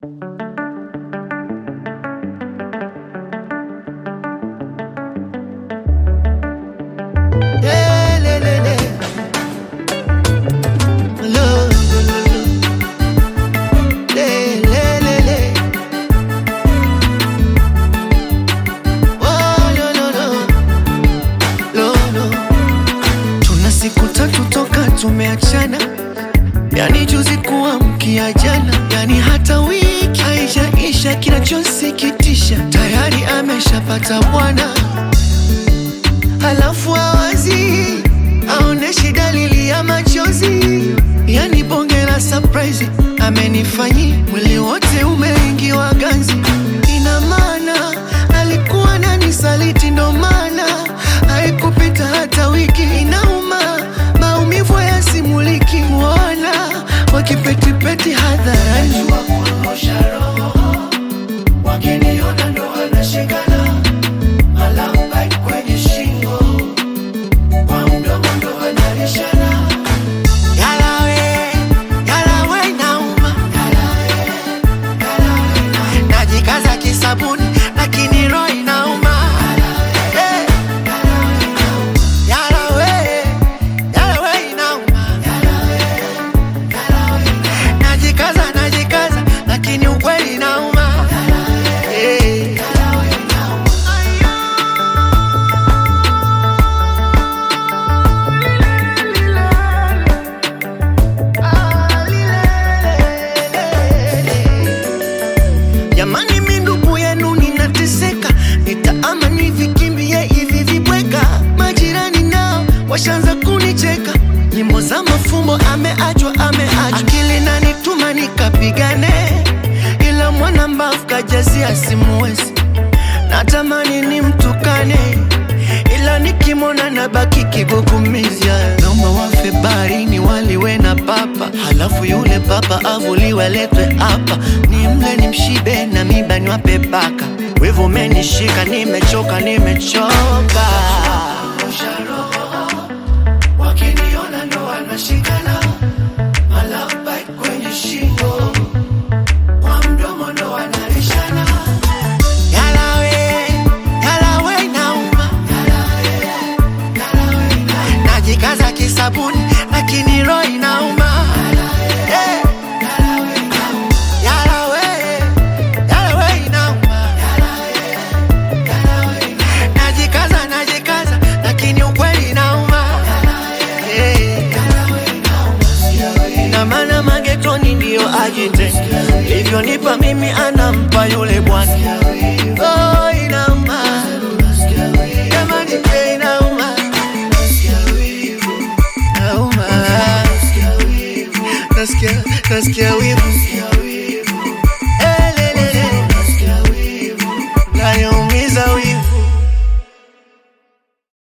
tumeachana, yani juzi kuamkia jana, yani hata wiki haijaisha. Kinachosikitisha tayari ameshapata bwana, halafu awazi aoneshi dalili ya machozi, yani bonge la surprise amenifanyia, mwili wote umeingiwa ganzi. Ina maana alikuwa nani saliti, ndo maana haikupita hata wiki. Inauma, maumivu yasimuliki, wana wakipetipeti hadharani wakiniona ndo wanashikana, malamba kwenye shingo, kwa mdomo ndo wanarishana. Yalawe, yalawe inauma, najikaza kisabuni lakini roho inauma. Eh, yalawe, yalawe inauma, najikaza najikaza lakini ukweli inauma. Eh. Jamani, mi ndugu yenu ninateseka, nitaama nivikimbie hivi vibweka. Majirani nao washaanza kunicheka, nyimbo za mafumbo, ameachwa ameachwa, akili nanituma nikapigane, ila mwana mbavu kajazia simuwezi, natamani nimtukane ila nikimwona nabaki kigugumiza. Naomba wafe baharini waliwe na papa, halafu yule papa avuliwe aletwe hapa, nimle nimshibe na miba niwape paka. Wivu umenishika, nimechoka, nimechoka. Wakiniona ndo wanashikana, malapa kwenye shingo, kwa mdomo ndo wanarishana. Yalawe, yalawe inauma najikaza kisabuni lakini roho inauma. Eh. Yalawe, yalawe inauma. Najikaza, najikaza lakini ukweli inauma. Eh. Ina maana magetoni ndiyo ajite livyonipa mimi anampa yule bwana. Oh, inauma jamani, eh, inauma nauma nasikia nasikia wivu